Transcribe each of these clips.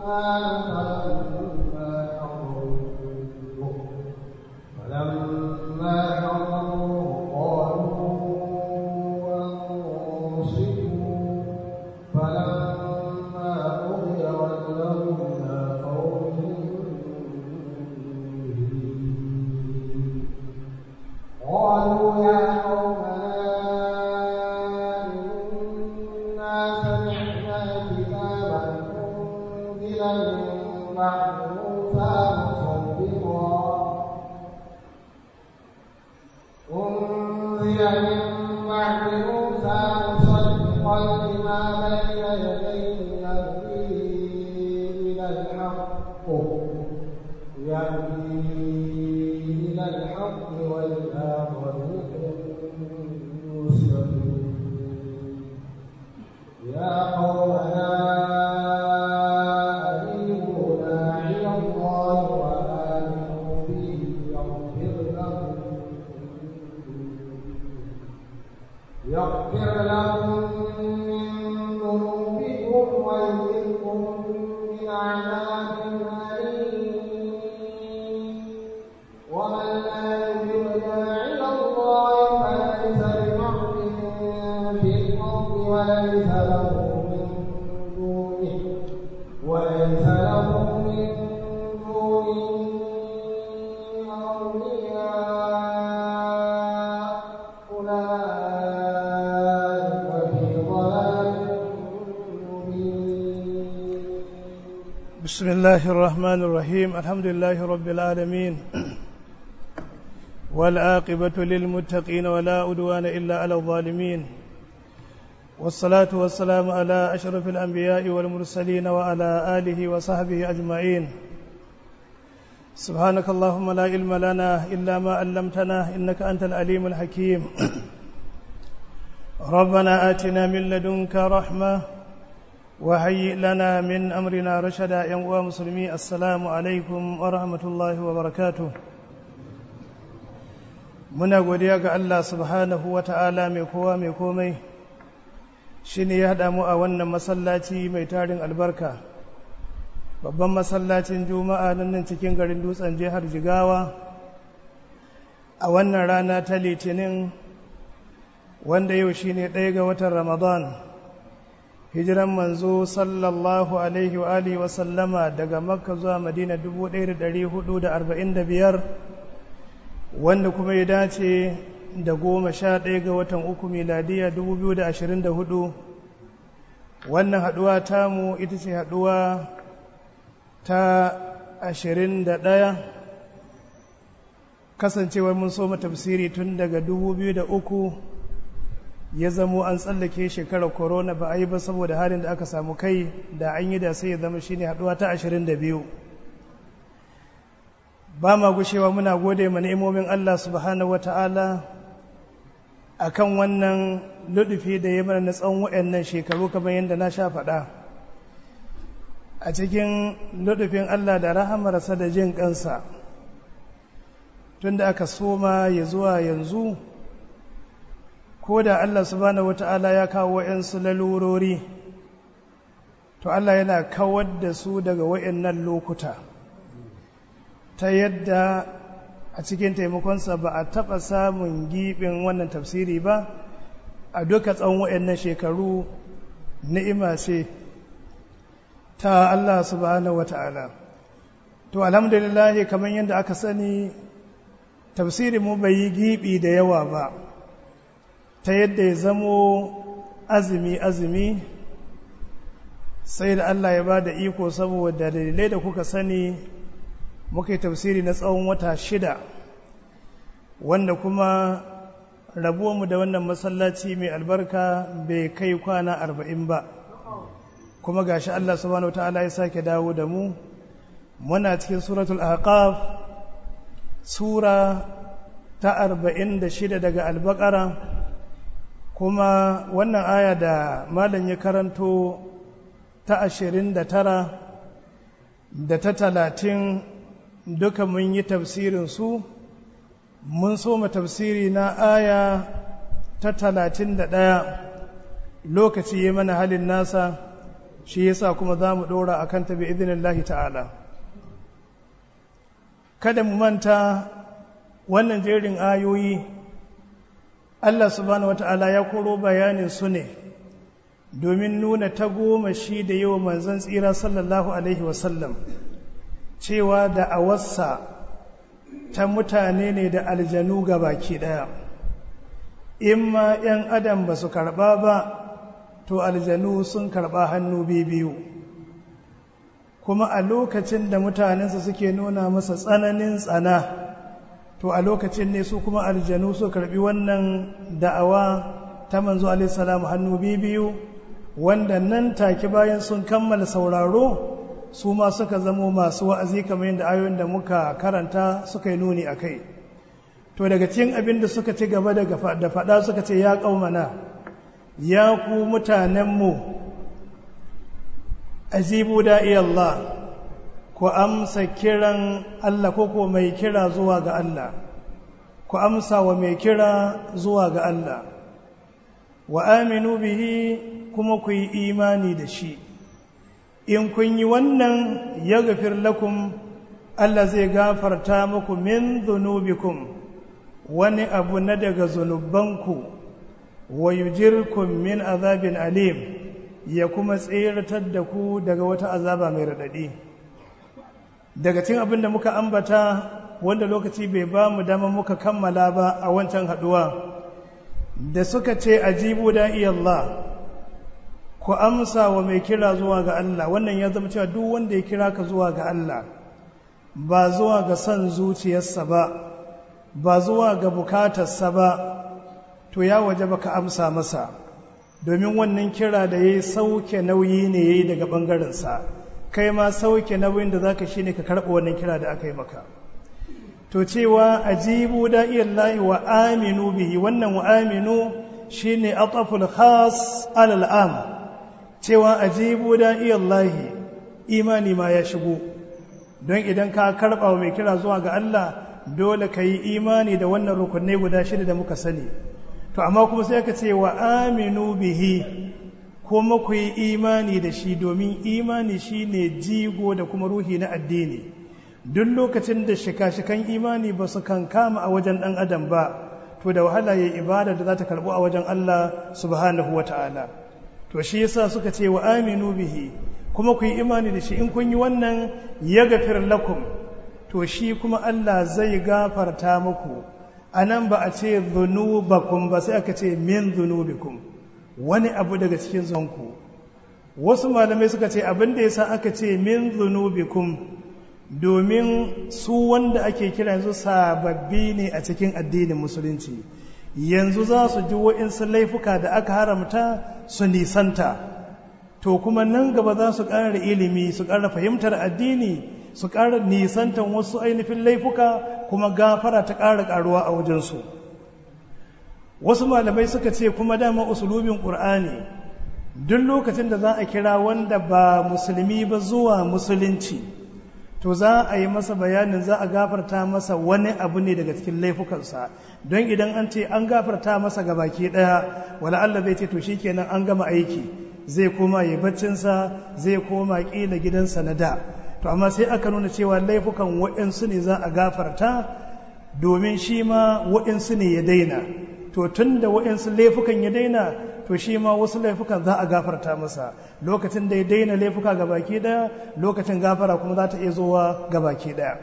بسم الله الرحمن الرحيم الحمد لله رب العالمين والعاقبة للمتقين ولا أدوان إلا على الظالمين والصلاة والسلام على أشرف الأنبياء والمرسلين وعلى آله وصحبه أجمعين سبحانك اللهم لا علم لنا إلا ما علمتنا إنك أنت العليم الحكيم ربنا آتنا من لدنك رحمة وهيئ لنا من أمرنا رشدا يا مسلمي السلام عليكم ورحمة الله وبركاته muna godiya ga Allah subhanahu wa ta'ala mai kowa mai komai shi ne ya haɗa mu a wannan masallaci mai tarin albarka babban masallacin juma'a nan nan cikin garin dutsen jihar jigawa a wannan rana ta litinin wanda yau shi ne ɗaya ga watan ramadan hijiran manzo sallallahu alaihi wa alihi wa sallama daga makka zuwa madina 1445 wanda kuma ya dace da goma sha ɗaya ga watan uku miladiya 2024 wannan haɗuwa tamu ita ce haɗuwa ta 21 kasancewar mun soma tafsiri tun daga 2003 ya zamo an tsallake shekarar corona ba a yi ba saboda halin da aka samu kai da an yi da sai ya zama shine haɗuwa ta 22 ba ma gushewa muna gode ma ni'imomin Allah subhanahu wata'ala akan wannan ludufi da ya mana na tsawon waɗannan shekaru kamar yadda na sha faɗa a cikin ludufin Allah da rahamarsa da jin kansa tunda aka soma ya zuwa yanzu ko da Allah subhanahu wata'ala ya kawo wa'yansu lalurori to Allah yana kawar da su daga wa'yannan lokuta ta yadda a cikin taimakonsa ba a taɓa samun giɓin wannan tafsiri ba a duka tsawon waɗannan shekaru ni'ima ce ta Allah subhanahu wa ta'ala to alhamdulillah kamar yadda aka sani tafsirin mu bai yi giɓi da yawa ba ta yadda ya zamo azumi azumi sai da Allah ya ba da iko saboda dalilai da kuka sani muka yi tafsiri na tsawon wata shida wanda kuma rabuwanmu da wannan masallaci mai albarka bai kai kwana arba'in ba kuma gashi Allah subhanahu ta'ala ya sake dawo da mu muna cikin suratul ahqaf sura ta arba'in da shida daga albakara kuma wannan aya da malam ya karanto ta ashirin da tara da ta talatin duka mun yi tafsirin su mun soma tafsiri na aya ta talatin da ɗaya lokaci ya mana halin nasa shi yasa kuma za mu ɗora a kanta bi idinillahi ta'ala kada mu manta wannan jerin ayoyi Allah subhanahu wata'ala ya koro bayanin su ne domin nuna ta goma shi da yawa manzon tsira sallallahu alaihi wasallam cewa da awarsa ta mutane ne da aljanu ga baki ɗaya in ma 'yan adam ba su karɓa ba to aljanu sun karɓa hannu biyu kuma a lokacin da mutanensa suke nuna masa tsananin tsana to a lokacin ne su kuma aljanu su karɓi wannan da'awa ta manzo alaihissalam hannu biyu wanda nan take bayan sun kammala sauraro su ma suka zamo masu wa'azi kamar yadda ayoyin da muka karanta suka yi nuni a kai to daga cikin abin da suka ci gaba da faɗa suka ce ya ƙaumana ya ku mutanenmu azibu da'i Allah ku amsa kiran Allah ko ko mai kira zuwa ga Allah ku amsa wa mai kira zuwa ga Allah wa aminu bihi kuma ku yi imani da shi in kun yi wannan ya gafir lakum Allah zai gafarta muku min zunubikum wani abu na daga zunubanku wa yujirkum min azabin alim ya kuma tseratar da ku daga wata azaba mai raɗaɗi daga cikin abin da muka ambata wanda lokaci bai ba mu dama muka kammala ba a wancan haɗuwa da suka ce ajibu da Allah ku amsa wa mai kira zuwa ga Allah wannan ya zama cewa duk wanda ya kira ka zuwa ga Allah ba zuwa ga son zuciyarsa ba ba zuwa ga bukatarsa ba to ya waje baka amsa masa domin wannan kira da ya yi sauke nauyi ne ya yi daga ɓangarensa kai ma sauke nauyin da za ka shi ne ka karɓa wannan kira da aka yi maka to cewa ajibu da iyallahi wa aminu bihi wannan wa aminu shi ne ataful khas alal am cewa ajibu da iyallahi imani ma ya shigo don idan ka karɓa wa mai kira zuwa ga Allah dole ka yi imani da wannan rukunai guda shida da muka sani to amma kuma sai aka ce wa aminu bihi kuma ku yi imani da shi domin imani shine jigo da kuma ruhi na addini duk lokacin da shika-shikan imani ba su kan kama a wajen ɗan adam ba to da wahala ya ibada da za ta karɓu a wajen Allah subhanahu wa ta'ala to shi yasa suka ce wa aminu bihi kuma ku yi imani da shi in kun yi wannan ya gafir lakum to shi kuma Allah zai gafarta muku a nan ba a ce zunubakum ba sai aka ce min zunubikum wani abu daga cikin zonku wasu malamai suka ce abin da yasa aka ce min zunubikum domin su wanda ake kira yanzu sababbi ne a cikin addinin musulunci yanzu za su ji wa'insu laifuka da aka haramta su nisanta to kuma nan gaba za su ƙara ilimi su ƙara fahimtar addini su ƙara nisantan wasu ainihin laifuka kuma gafara ta ƙara ƙaruwa a wajensu wasu malamai suka ce kuma dama usulubin ƙur'ani duk lokacin da za a kira wanda ba musulmi ba zuwa musulunci to za a yi masa bayanin za a gafarta masa wani abu ne daga cikin laifukansa don idan an ce an gafarta masa ga baki ɗaya wala Allah zai ce to shikenan an gama aiki zai koma ya baccinsa zai koma ƙila gidansa na da to amma sai aka nuna cewa laifukan waɗansu ne za a gafarta domin shi ma waɗansu ne ya daina to tun da waɗansu laifukan ya daina to shi ma wasu laifukan za a gafarta masa lokacin da ya daina laifuka ga baki ɗaya lokacin gafara kuma za ta iya zowa ga baki ɗaya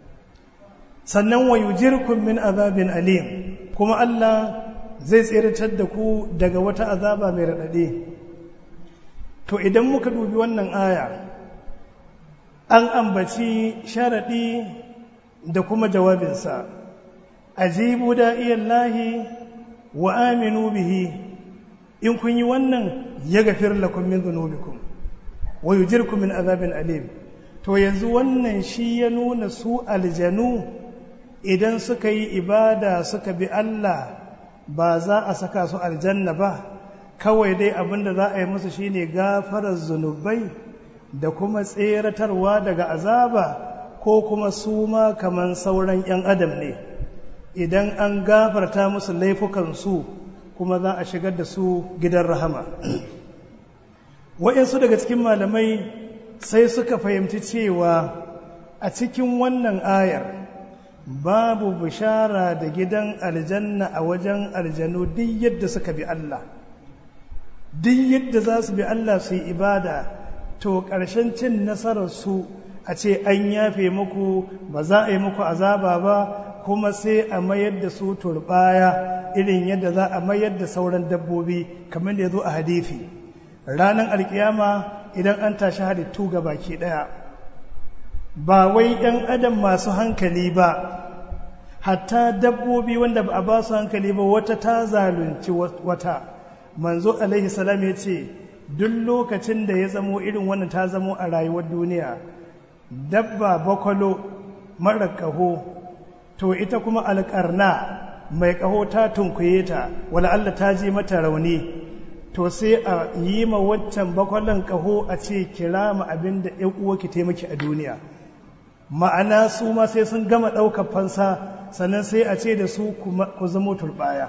sannan wa yujirkum min azabin alim kuma Allah zai tsiratar da ku daga wata azaba mai raɗaɗe to idan muka dubi wannan aya an ambaci sharaɗi da kuma jawabinsa ajibu da'iyallahi wa aminu bihi in kun yi wannan ya gafir lakum min dhunubikum wa yujirkum min azabin alim to yanzu wannan shi ya nuna su aljanu idan suka yi ibada suka bi Allah ba za a saka su aljanna ba kawai dai abinda za a yi musu shine gafarar zunubai da kuma tseratarwa daga azaba ko kuma su ma kaman sauran 'yan adam ne idan an gafarta musu laifukansu kuma za a shigar da su gidan rahama waɗansu daga cikin malamai sai suka fahimci cewa a cikin wannan ayar babu bishara da gidan aljanna a wajen aljanu duk yadda suka bi Allah duk yadda za su bi Allah su yi ibada to ƙarshen cin nasararsu a ce an yafe muku ba za a yi muku azaba ba kuma sai a mayar da su turbaya irin yadda za a mayar da sauran dabbobi kamar da ya zo a hadithi ranar alkiyama idan an tashi halittu ga baki ɗaya ba wai ‘yan adam masu hankali ba hatta dabbobi wanda ba a ba su hankali ba wata ta zalunci wata manzo alaihi salam ya ce duk lokacin da ya zamo irin wannan ta zamo a rayuwar duniya dabba bakwalo mara ƙaho to ita kuma alƙarna mai ƙaho ta tunkuye ta wala Allah ta ji mata rauni to sai a yi ma waccan bakwalon ƙaho a ce kira ma abin da ‘yan uwa ki taimaki a duniya ma'ana su ma sai sun gama ɗaukar fansa sannan sai a ce da su ku zamo turbaya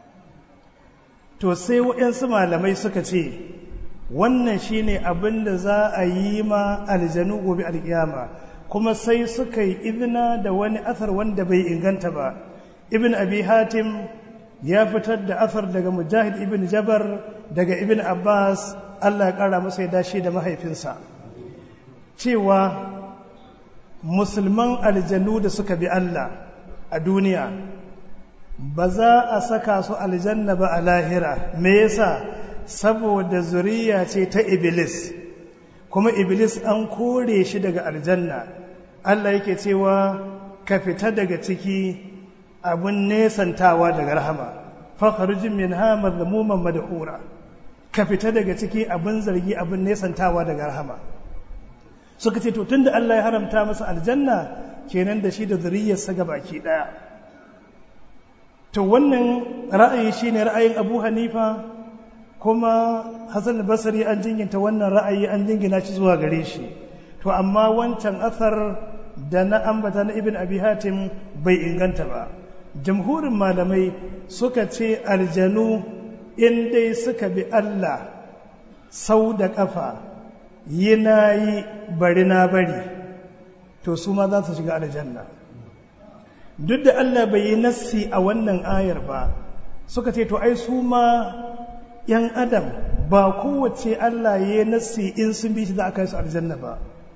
to sai waɗansu malamai suka ce wannan shine abin da za a yi ma aljanu gobe alkiyama kuma sai suka yi izina da wani asar wanda bai inganta ba ibn abi hatim ya fitar da asar daga mujahid ibn jabar daga ibn abbas allah ya kara masa ya dashi da mahaifinsa cewa musulman aljanu da suka bi allah a duniya ba za a saka su aljanna ba a lahira me yasa saboda zuriya ce ta iblis kuma iblis an kore shi daga aljanna Allah yake cewa ka fita daga ciki abun nesantawa daga rahama fakharujin min hamar zamuman madhura ka fita daga ciki abun zargi abun nesantawa daga rahama suka ce to tunda Allah ya haramta masa aljanna kenan da shi da zuriyarsa baki daya to wannan ra'ayi shine ra'ayin Abu Hanifa kuma Hassan Basri an jinginta wannan ra'ayi an jingina shi zuwa gare shi to amma wancan asar da na ambata na Ibn Abi Hatim bai inganta ba jamhurin malamai suka ce aljanu in dai suka bi Allah sau da kafa yi na yi bari na bari to su ma za su shiga aljanna duk da Allah bai yi nassi a wannan ayar ba suka ce to ai su ma ‘yan adam ba kowace Allah ya yi nassi in sun bi shi za a kai su aljanna ba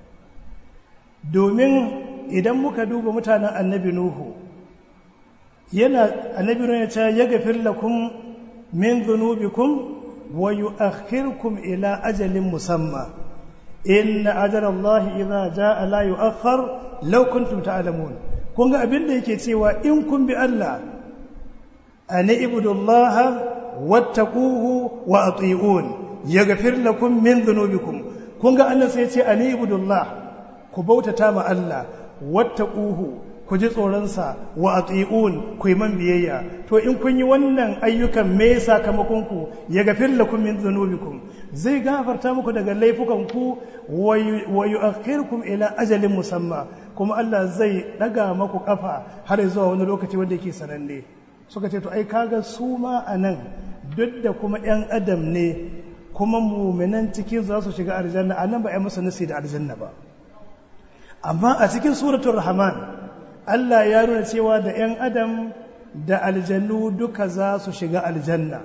domin idan muka duba mutanen annabi Nuhu yana annabi Nuhu ya ce ya gafir lakum min dhunubikum wa yu'akhirkum ila ajalin musamma inna ajala Allah idza jaa la yu'akhkhar law kuntum ta'lamun kun ga abin da yake cewa in kun bi Allah an ibudullaha wattaquhu wa ati'un yaghfir lakum min dhunubikum kun ga Allah sai ya ce an ibudullah ku bautata ma Allah wattaquhu ku ji tsoronsa wa ati'un ku yi man biyayya to in kun yi wannan ayyukan me sakamakon ku yaghfir lakum min dhunubikum zai gafarta muku daga laifukan ku wa yu'akhirkum ila ajalin musamma kuma Allah zai daga maku kafa har zuwa wani lokaci wanda yake sananne suka ce to ai kaga su ma anan duk da kuma yan adam ne kuma muminan cikin za su shiga aljanna anan ba ai musu nasi da aljanna ba amma a cikin suratul rahman Allah ya nuna cewa da yan adam da aljannu duka za su shiga aljanna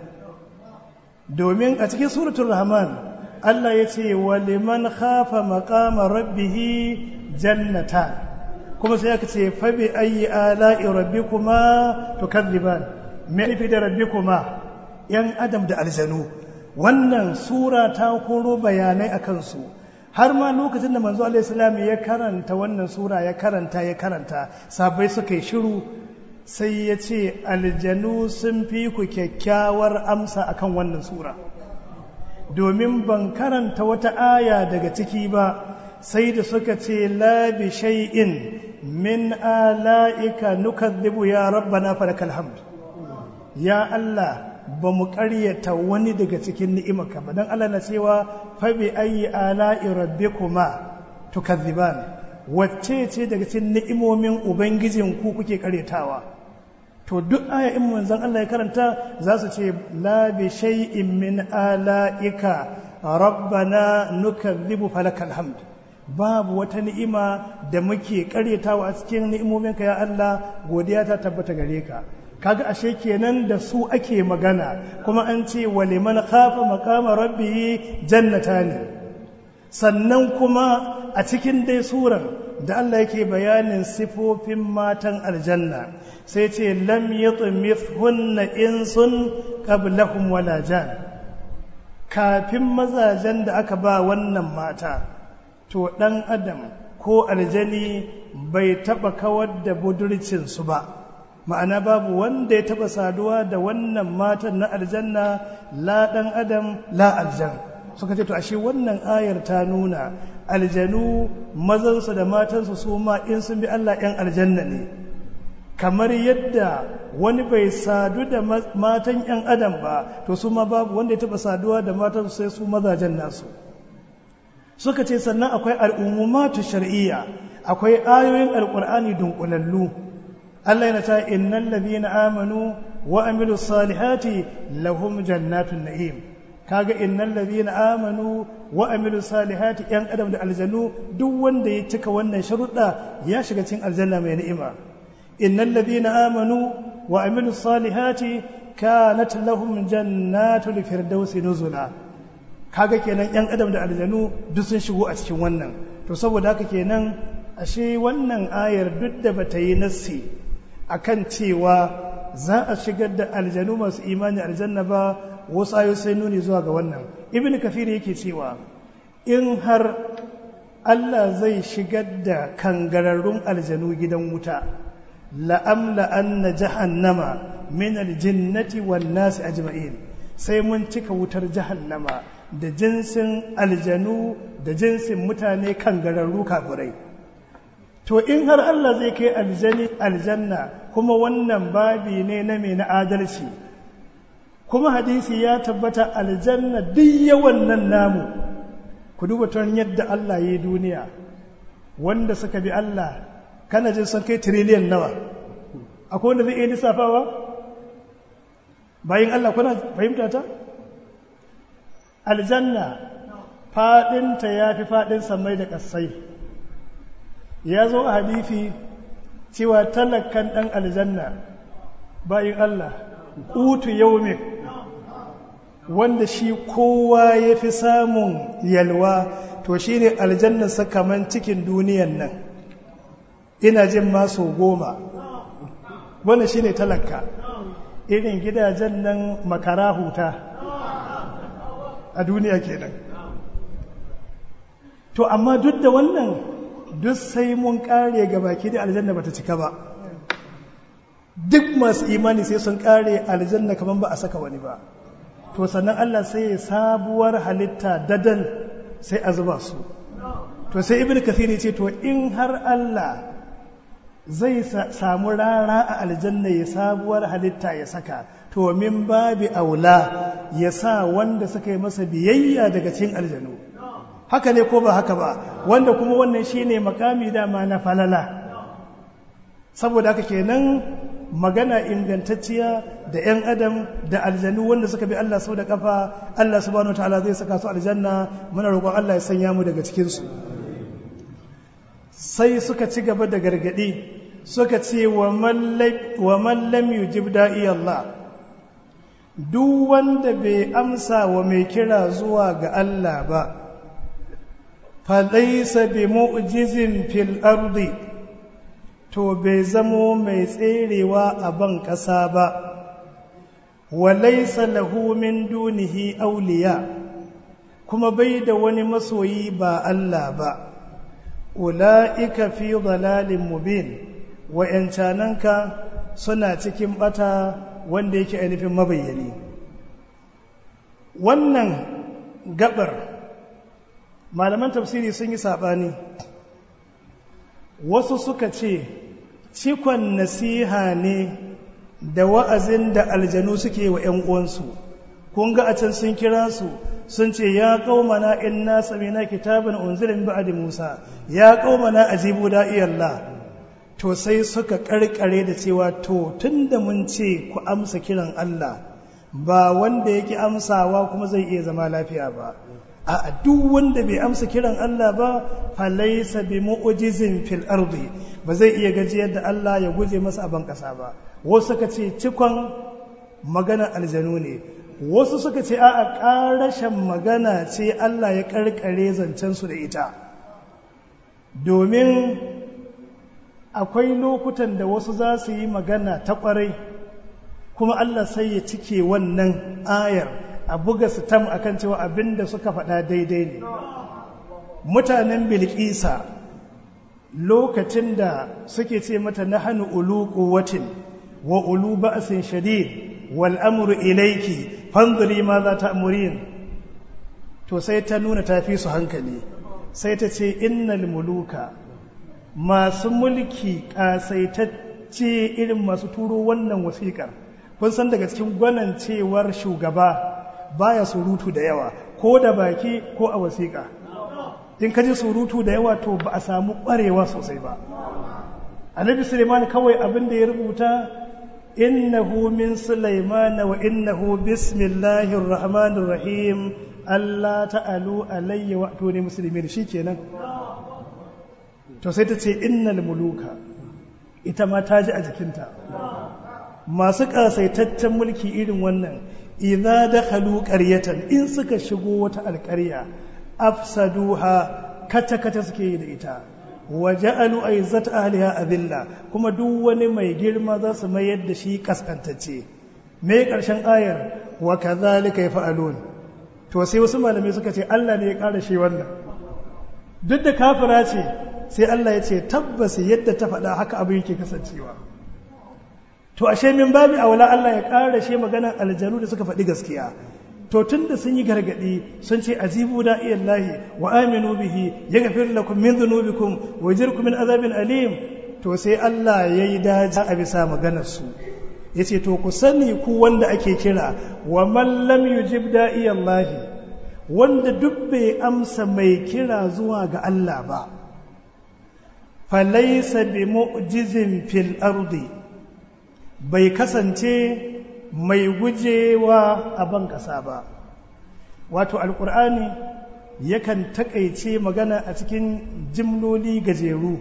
domin a cikin suratul rahman Allah ya ce wa liman khafa maqama rabbih jannatan kuma sai aka ce fa bi ayi ala'i rabbikuma tukadziban me nufi da rabbikuma yan adam da aljanu wannan sura ta koro bayanai akan su har ma lokacin da manzo alaihi salam ya karanta wannan sura ya karanta ya karanta sabai suka yi shiru sai ya ce aljanu sun fi ku kyakkyawar amsa akan wannan sura domin ban karanta wata aya daga ciki ba sai da suka ce la bi shay'in min ala'ika nukadhibu ya rabbana falakal hamd ya Allah ba mu ƙaryata wani daga cikin ni'imarka ba dan Allah na cewa fa bi ayyi ala'i rabbikuma tukadhiban wacce ce daga cikin ni'imomin ubangijin ku kuke ƙaryatawa to duk aya in manzon Allah ya karanta za su ce la bi shay'in min ala'ika rabbana nukazzibu falakal hamd babu wata ni'ima da muke karyatawa a cikin ni'imominka ya Allah godiya ta tabbata gare ka kaga ashe kenan da su ake magana kuma an ce wa liman khafa maqama rabbih jannatani sannan kuma a cikin dai surar da Allah yake bayanin sifofin matan aljanna sai ce lam yatmithunna insun qablahum wala jan kafin mazajen da aka ba wannan mata to dan adam ko aljani bai taba kawar da budurcin su ba ma'ana babu wanda ya taba saduwa da wannan matan na aljanna la dan adam la aljan suka ce to ashe wannan ayar ta nuna aljanu mazansu da matansu su ma in sun bi Allah ‘yan aljanna ne kamar yadda wani bai sadu da matan ‘yan adam ba to su ma babu wanda ya taɓa saduwa da matansu sai su mazajen nasu suka ce sannan akwai al'ummatu shar'iyya akwai ayoyin alƙur'ani dunkulallu Allah yana ta innal ladhina amanu wa amilu salihati lahum jannatun na'im kaga innal ladhina amanu wa amilu salihati yan adam da aljanu duk wanda ya cika wannan sharuɗa ya shiga cikin aljanna mai ni'ima innal ladhina amanu wa amilu salihati kanat lahum jannatul firdausi nuzula kaga kenan yan adam da aljanu duk sun shigo a cikin wannan to saboda haka kenan ashe wannan ayar duk da bata yi nassi akan cewa za a shigar da aljanu masu imani aljanna ba wasu ayo sai nuni zuwa ga wannan ibn kafir yake cewa in har Allah zai shigar da kangararrun aljanu gidan wuta la'amla anna jahannama min aljinnati wan nasi ajma'in sai mun cika wutar jahannama da jinsin aljanu da jinsin mutane kangararru kafirai to in har Allah zai kai aljani aljanna kuma wannan babi ne na mai na adalci kuma hadisi ya tabbata aljanna duk yawan nan namu ku duba ton yadda Allah ya yi duniya wanda suka bi Allah kana jin sun kai tiriliyan nawa akwai wanda zai iya lissafawa bayan Allah kuna fahimta ta aljanna fadinta ya fi fadin samai da ƙasai ya zo a hadisi cewa talakan ɗan aljanna bayan Allah utu yaumin wanda shi kowa ya fi samun yalwa to shi ne aljannarsa kamar cikin duniyan nan ina jin maso goma wanda shi ne talaka irin gidajen nan makara huta a duniya kenan to amma duk da wannan duk sai mun kare ga baki da aljanna bata cika ba duk masu imani sai sun kare aljanna kamar ba a saka wani ba to sannan Allah sai ya sabuwar halitta dadan sai a zuba su to sai ibnu kathiri ce to in har Allah zai samu rara a aljanna ya sabuwar halitta ya saka to min babi aula ya sa wanda suka yi masa biyayya daga cikin aljanu haka ne ko ba haka ba wanda kuma wannan shine makami dama na falala saboda haka kenan magana ingantacciya da 'yan adam da aljanu wanda suka bi Allah sau da kafa Allah subhanahu wataala zai saka su aljanna muna roƙon Allah ya sanya mu daga cikinsu sai suka ci gaba da gargaɗi suka ce wa man lam yujib da'i Allah duk wanda bai amsa wa mai kira zuwa ga Allah ba falaisa bi mu'jizin fil ardi to bai zamo mai tserewa a ban ƙasa ba walaisa lahu min dunihi auliya kuma bai da wani masoyi ba Allah ba ula'ika fi dalalin mubin wa'yancananka suna cikin bata wanda yake ainihin mabayyani wannan gabar malaman tafsiri sun yi saɓani wasu suka ce cikon nasiha ne da wa'azin da aljanu suke wa ‘yan uwansu kun ga a can sun kira su sun ce ya qaumana inna samina kitaban unzila min ba'di Musa ya qaumana ajibu da'iyallah to sai suka karkare da cewa to tunda mun ce ku amsa kiran Allah ba wanda yake amsawa kuma zai iya zama lafiya ba a duk wanda bai amsa kiran Allah ba falaisa bi mu'jizin fil ardi ba zai iya gajiyar da Allah ya guje masa a ban kasa ba wasu suka ce cikon magana aljanu ne wasu suka ce a'a ƙarashen magana ce Allah ya karkare zancen su da ita domin akwai lokutan da wasu za su yi magana ta ƙwarai kuma Allah sai ya cike wannan ayar a buga sitam akan cewa abin da suka faɗa daidai ne mutanen bilkisa lokacin da suke ce mata na hannu ulu quwwatin wa ulu ba'sin shadid wal amru ilayki fanzuri ma za ta amurin to sai ta nuna tafi su hankali sai ta ce innal muluka masu mulki kasaitacce irin masu turo wannan wasiƙar kun san daga cikin gwanancewar shugaba baya surutu da yawa ko da baki ko a wasiƙa in ka ji surutu da yawa to ba a samu ƙwarewa sosai ba annabi suleiman kawai abin da ya rubuta innahu min suleiman wa innahu bismillahir rahmanir rahim Allah ta'alu alayya wa tuni muslimin shikenan to sai ta ce innal muluka ita ma ta ji a jikinta masu kasaitaccen mulki irin wannan idza dakhalu qaryatan in suka shigo wata alƙarya afsaduha kata kata suke yi da ita waja'alu aizat ahliha adilla kuma duk wani mai girma za su mayar da shi kaskantacce me karshen ayar wa kadhalika yaf'alun to sai wasu malamai suka ce Allah ne ya ƙara shi wannan duk da kafira ce sai Allah ya ce tabbas yadda ta faɗa haka abin yake kasancewa to ashe min babi aula Allah ya ƙara shi maganar aljanu da suka faɗi gaskiya to tun da sun yi gargaɗi sun ce azibu da iyallahi wa aminu bihi ya gafir lakum min dhunubikum wa yajirkum min azabin alim to sai Allah ya yi daji a bisa maganar su yace to ku sani ku wanda ake kira wa man lam yujib da iyallahi wanda duk bai amsa mai kira zuwa ga Allah ba falaysa bi mu'jizin fil ardi bai kasance mai gujewa a ban ƙasa ba wato alƙur'ani yakan taƙaice magana a cikin jimloli gajeru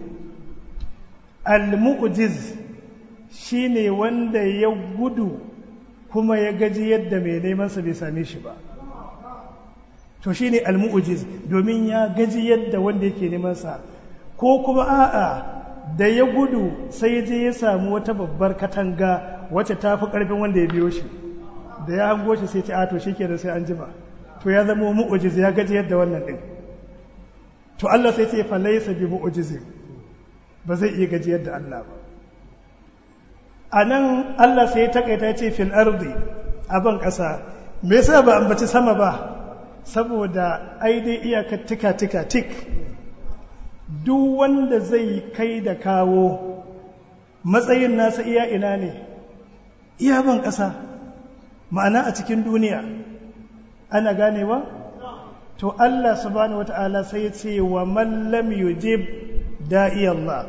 al-mu'jiz shine wanda ya gudu kuma ya gaji yadda mai nemansa bai same shi ba to shine al-mu'jiz domin ya gaji yadda wanda yake nemansa ko kuma a'a da ya gudu sai je ya samu wata babbar katanga wacce ta fi ƙarfin wanda ya biyo shi da ya hango shi sai ce a to shi ke da sai an jima to ya zama mu'ujiz ya gaji yadda wannan ɗin to Allah sai ce falaisa bi mu'ujiz ba zai iya gaji yadda Allah ba a nan Allah sai ya takaita ya ce fil ardi a ban ƙasa me yasa ba ambaci sama ba saboda ai dai iyaka tika tika tik duk wanda zai kai da kawo matsayin nasa iya ina ne iya ban ƙasa ma'ana a cikin duniya ana ganewa to Allah subhanahu wata'ala sai ya ce wa man lam yujib da'i Allah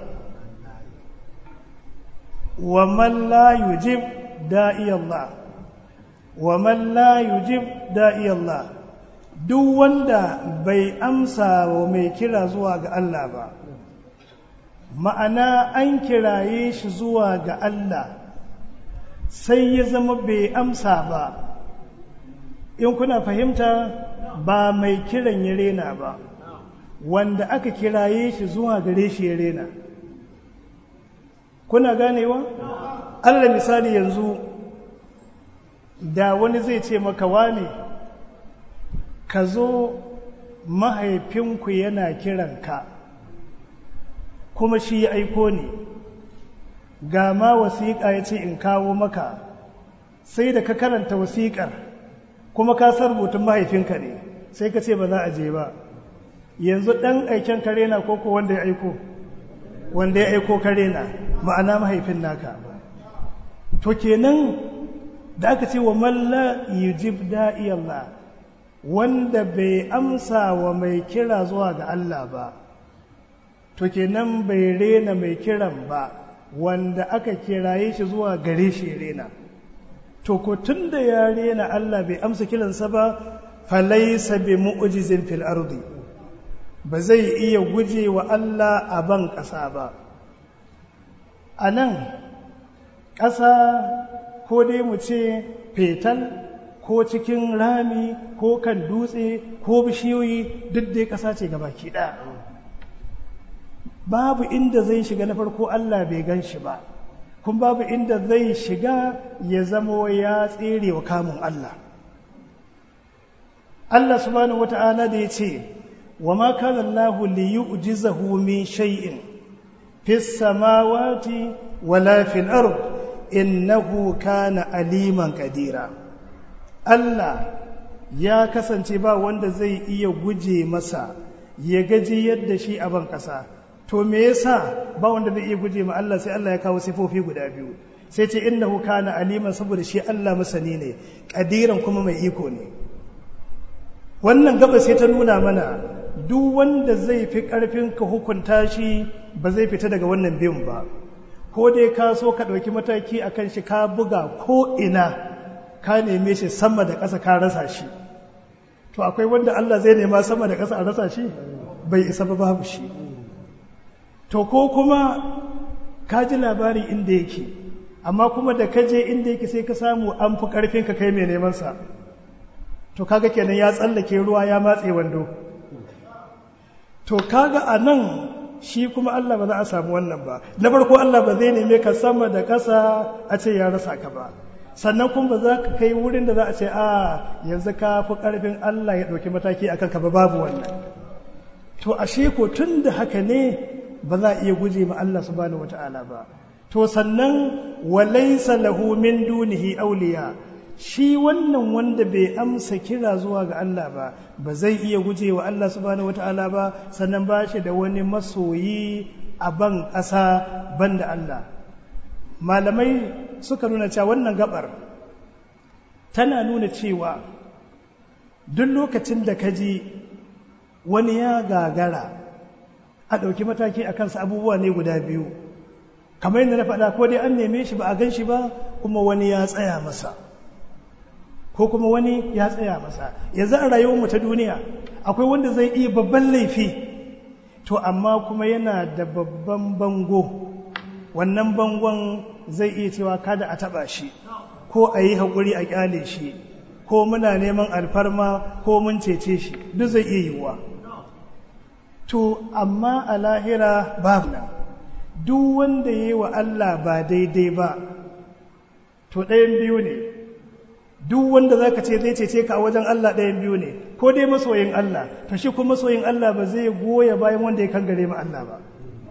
wa man la yujib da'i Allah wa man la yujib da'i Allah duk wanda bai amsa wa mai kira zuwa ga Allah ba ma'ana an kiraye shi zuwa ga Allah sai ya zama bai amsa ba in kuna fahimta ba mai kiran ya rena ba wanda aka kiraye shi zuwa gare shi ya rena kuna ganewa allah misali yanzu da wani zai ce maka wane ka zo mahaifinku yana kiranka kuma shi ya aiko ne ga ma wasiƙa ya ce in kawo maka sai da ka karanta wasiƙar kuma ka san rubutun mahaifinka ne sai ka ce ba za a je ba yanzu ɗan aiken kare na koko wanda ya aiko wanda ya aiko kare na ma'ana mahaifin naka to kenan da aka ce wa malla yujib da'i Allah wanda bai amsa wa mai kira zuwa ga Allah ba to kenan bai rena mai kiran ba wanda aka kiraye shi zuwa gare shi rena to ko tun da ya rena Allah bai amsa kiransa ba falaisa bi mu'jizin fil ardi ba zai iya guje wa Allah a ban ƙasa ba a nan ƙasa ko dai mu ce fetal ko cikin rami ko kan dutse ko bishiyoyi duk dai ƙasa ce baki ɗaya babu inda zai shiga na farko Allah bai gan shi ba kun babu inda zai shiga ya zamo ya tsere wa kamun Allah Allah subhanahu wata'ala da ya ce wa ma kana Allah li yu'jizahu min shay'in fis samawati wala fil ard innahu kana aliman qadira Allah ya kasance ba wanda zai iya guje masa ya gaji yadda shi a ban kasa to me yasa ba wanda zai iya guje ma Allah sai Allah ya kawo sifofi guda biyu sai ce innahu kana aliman saboda shi Allah masani ne kadiran kuma mai iko ne wannan gaba sai ta nuna mana duk wanda zai fi karfin ka hukunta shi ba zai fita daga wannan biyun ba ko dai ka so ka ɗauki mataki akan shi ka buga ko ina ka neme shi sama da ƙasa ka rasa shi to akwai wanda Allah zai nema sama da ƙasa a rasa shi bai isa ba babu shi to ko kuma ka ji labari inda yake amma kuma da ka je inda yake sai ka samu an fi karfin ka kai mai neman sa to kaga kenan ya tsallake ruwa ya matse wando to kaga a nan shi kuma Allah ba za a samu wannan ba na farko Allah ba zai neme ka sama da ƙasa a ce ya rasa ka ba sannan kuma ba za ka kai wurin da za a ce a yanzu ka fi ƙarfin Allah ya ɗauki mataki a kanka ba babu wannan to ashe ko tun da haka ne ba za a iya guje ma Allah subhanahu wata'ala ba to sannan walaysa lahu min dunihi awliya shi wannan wanda bai amsa kira zuwa ga Allah ba ba zai iya guje wa Allah subhanahu wata'ala ba sannan ba shi da wani masoyi a ban ƙasa ban da Allah malamai suka nuna cewa wannan gabar tana nuna cewa duk lokacin da ka ji wani ya gagara a ɗauki mataki a kansa abubuwa ne guda biyu kamar yadda na faɗa ko dai an neme shi ba a gan shi ba kuma wani ya tsaya masa ko kuma wani ya tsaya masa yanzu a rayuwarmu ta duniya akwai wanda zai iya babban laifi to amma kuma yana da babban bango wannan bangon zai iya cewa kada a taɓa shi ko a yi haƙuri a ƙyale shi ko muna neman alfarma ko mun cece shi duk zai iya yiwuwa to amma a lahira babu nan duk wanda ya yi wa Allah ba daidai ba to ɗayan biyu ne duk wanda za ka ce zai cece ka a wajen Allah ɗayan biyu ne ko dai masoyin Allah to shi kuma masoyin Allah ba zai goya bayan wanda ya kangare ma Allah ba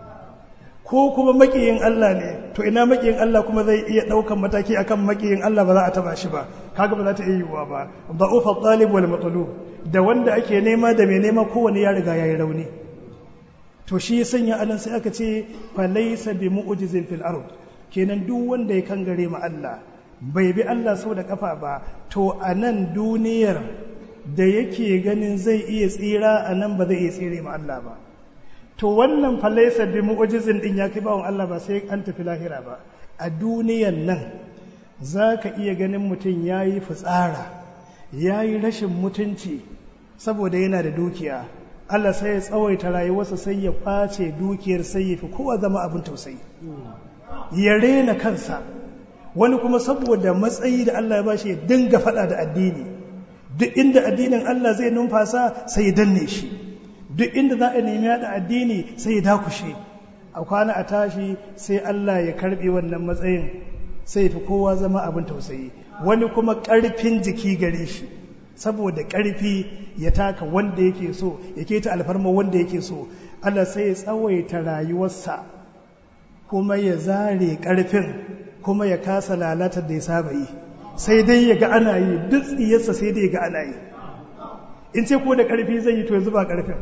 ko kuma makiyin Allah ne to ina makiyin Allah kuma zai iya ɗaukan mataki akan makiyin Allah ba za a taba shi ba kaga ba za ta iya yiwuwa ba da'ufa talib wal matlub da wanda ake nema da mai nema kowane ya riga yayi rauni to shi ya sanya anan sai aka ce fa laysa bi mu'jizin fil ard kenan duk wanda ya kangare ma Allah bai bi Allah sau da kafa ba to a nan duniyar da yake ganin zai iya tsira a nan ba zai iya tsire ma Allah ba to wannan falaisa bi mu'jizin din ya kai bawon Allah ba sai an tafi lahira ba a duniyan nan zaka iya ganin mutum yayi fitsara yayi rashin mutunci saboda yana da dukiya Allah sai ya tsawaita rayuwarsa sai ya kwace dukiyar sai ya fi kowa zama abin tausayi ya rena kansa wani kuma saboda matsayi da Allah ya bashi ya dinga fada da addini duk inda addinin Allah zai numfasa sai ya danne shi duk inda za a nemi yada addini sai ya dakushe a kwana a tashi sai Allah ya karbe wannan matsayin sai fi kowa zama abin tausayi wani kuma karfin jiki gare shi saboda karfi ya taka wanda yake so ya keta alfarma wanda yake so Allah sai ya tsawaita rayuwarsa kuma ya zare karfin kuma ya kasa lalatar da ya saba yi sai dai ya ga ana yi duk tsiyarsa sai dai ya ga ana yi in ce ko da ƙarfi zai yi to yanzu ba ƙarfin